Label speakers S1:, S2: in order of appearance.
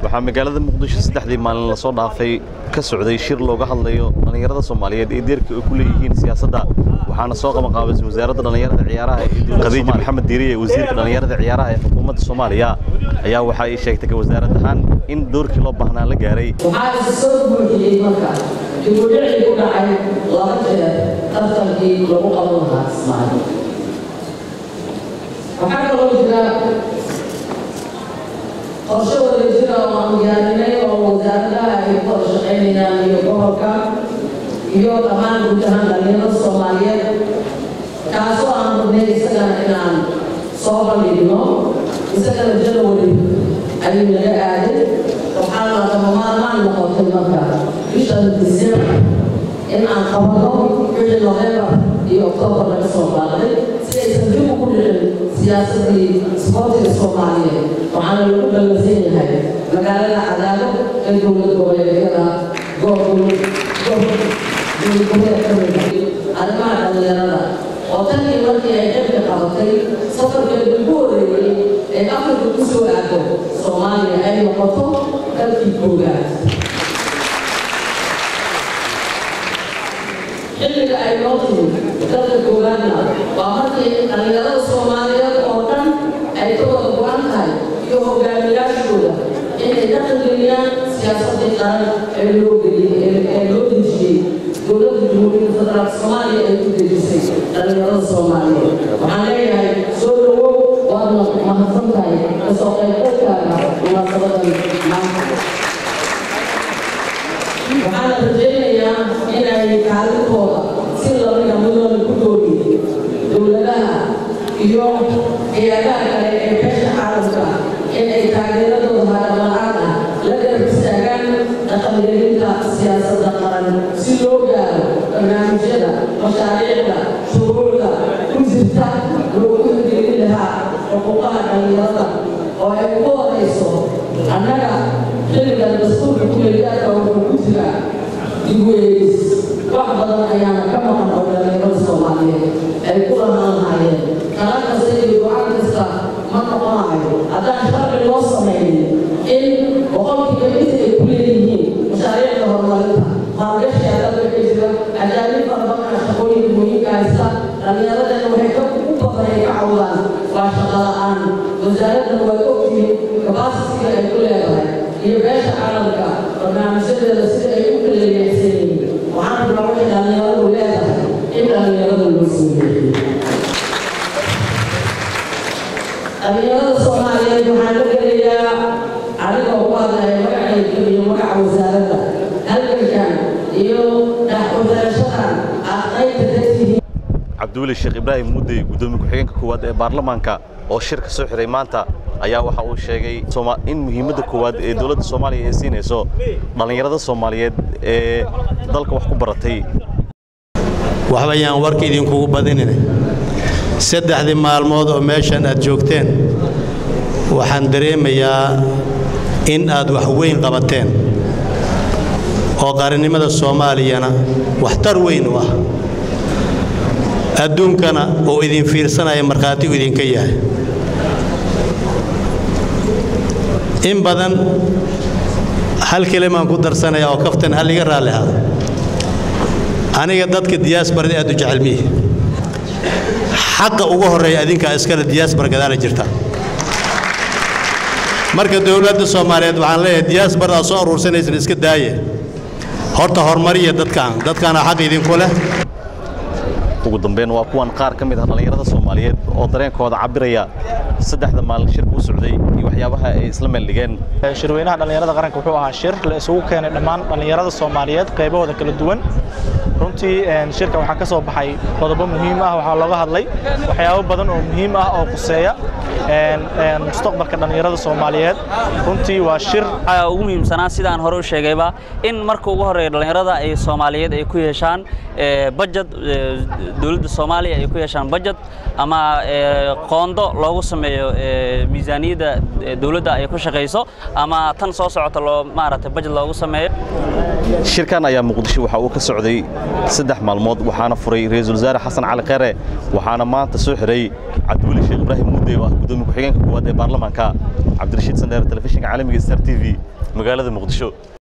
S1: waxaa magaalada muqdisho saddexdii maalin lasoo dhaafay ka socday shir looga hadlayo dhallinyarada soomaaliyeed ee deerka ay ku leeyihiin siyaasadda waxaana soo qabanqaabisay wasaaradda dhallinyarada ciyaaraha ee dowladda khadiija maxamed diiriye wasiirka dhallinyarada ciyaaraha ee xukuumadda soomaaliya ayaa waxa ay sheegtay ka wasaarad ahaan in doorkii loo baahnaa la gaaray
S2: waxaa isa soo buuxiyey marka dibudhicii ku dhacay laba jeer tartankii lagu qaban lahaa ismaaciil waxaa kaloo jira qorshe wada jira oo aan diyaarinay oo wasaaradaha ay ku wada shaqaynayaan iyo gobolka iyo dhammaan guud ahaan dhalinyarada soomaaliyeed kaasoo aan rabnay isagana inaan soo bandhigno isagana janawari ayuu naga aaday waxaana lagama maarmaan noqotay marka bishan disembar in aan qabano wixii novembar iyo oktoobar laga soo qaaday si aysan dib ugu dhicin siyaasadii isboortiga soomaaliyeed waxaana lagu ballansan yahay magaalada cadaado ee dowlad goboleedyada arrimaha dhallinyarada oo tankii markii ay xilka qabatay safarkeedu ugu horeeyey ee afrika ku soo aado soomaaliya ay noqoto dalkii koogaad xilliga ay noo timid dalka koogaadna waa markii dhallinyarada soomaaliyeed oo dhan ay ka wada go-an tahay iyo hogaamiyaashooda inay ka qilgeliyaan siyaasadii qaran ee loo geliyey ee loo dejiyey dowladda jamhuuriyadda federaalka soomaaliya ay ku dejisay dhallinyarada soomaaliyeed waxaan leeyahay soo dhawow waadna mahadsan tahay kasoo qaybgalkaaga munaasabadan maanta waxaana rajaynayaa inay kaalintooda si lamida mudooda ku doogiyey dowladaha iyo hay-adaha kale ee beesha caalamka in ay taageeradooda hadhamaan ah la garab istaagaan dhaqangelinta siyaasadda qaran si loo gaaro barnaamijyada mashaariicda shuruucda ku jirta loogu hirgelin lahaa xuquuqaha dhallinyarada oo ay ugu horayso annaga xilligan dastuurka kuleeyaadka wuxuu ku jiraa digweys wax badan ayaana ka maqan oo dhallinyarada soomaaliyeed ay ku lahaan lahaayeen kala kasta iyo go-aan kasta ma noqonayo haddaan sharci loo samaynin in boqolkiiba inta ay ku leeyihiin mashaariicda horumarinta maalgashiga dalka ka jira ajaanib farabadan shaqooyinka muhiimka haysta dhallinyaradana waxay ka u badan ay ka cawdaan waa shaqo la-aan wasaaraddan way ogtihiin kabasitiga ay ku leedahay iyo beesha caalamka barnaamijyadeeda sida ay u kala leexsan yihiin waxaan rabnaa waxay dhallinyaradu leedahay in dhallinyarada loo soo leexiyo dhallinyarada soomaaliyeed waxaan la gelayaa adigoo ku hadlaya magacayga iyo magaca wasaaradda halgankan iyo dhaxwasaarashadan aad qaybta dadkihiin
S1: cabdiweli sheekh ibraahim muddey guddoomiye ku-xigeenka koowaad ee baarlamaanka oo shirka soo xiray maanta ayaa waxa uu sheegay in muhiimadda koowaad ee dowladda soomaaliya ay siinayso dhallinyarada soomaaliyeed ee dalka wax ku baratay
S3: waxbayaan warka idinkugu badinine saddexdii maalmood oo meeshan aad joogteen waxaan dareemayaa in aad wax weyn qabateen oo qarannimada soomaaliyana waxtar weyn u ah adduunkana uu idin fiirsanaya markhaati u idinka yahay in badan hal kelimaan ku darsanaya oo kaftan hal iga raalli hado aniga dadka diyaasbarada aad u jecel mihi xaqa ugu horreeya adinkaa iskale diyaasbar gadaala jirta marka dowladda soomaaliyeed waxaan leeyahay diyaasbaradaa soo aruursanaysan iska daaye horta horumariya dadkaan dadkaana xaq idinku leh
S1: ugu dambeyn waa kuwan qaar ka mid ah dhallinyarada soomaaliyeed oo dareenkooda cabiraya saddexda maalin shirka u socday iyo waxyaabaha ay isla meeldhigeen
S4: shirweynaha dhallinyarada qaranka wuxuu ahaa shir la isugu keenay dhammaan dhallinyarada soomaaliyeed qaybahooda kala duwan runtii shirka waxaa ka soo baxay qodobo muhiim ah waxaa looga hadlay waxyaabo badan oo muhiim ah oo khuseeya mustaqbalka dhallinyarada soomaaliyeed runtii waa shir
S5: ugu muhiimsanaa sida aan hore u sheegayba in marka ugu horreeya dhallinyarada ay soomaaliyeed ay ku yeeshaan bajad dowladda soomaaliya ay ku yeeshaan bajad ama qoondo loogu sameeyo miisaaniyadda dowladda ay ku shaqayso ama tan soo socota loo maaragtay bajad loogu sameeyo
S1: shirkan ayaa muqdisho waxa uu ka socday saddex maalmood waxaana furay ra-iisul wasaare xasan cali kheyre waxaana maanta soo xiray cabdiweli sheekh ibraahim mudde oo ah gudoomiye ku-xigeenka koowaad ee baarlamaanka cabdirashiid sandheer telefishinka caalamiga star t v magaalada muqdisho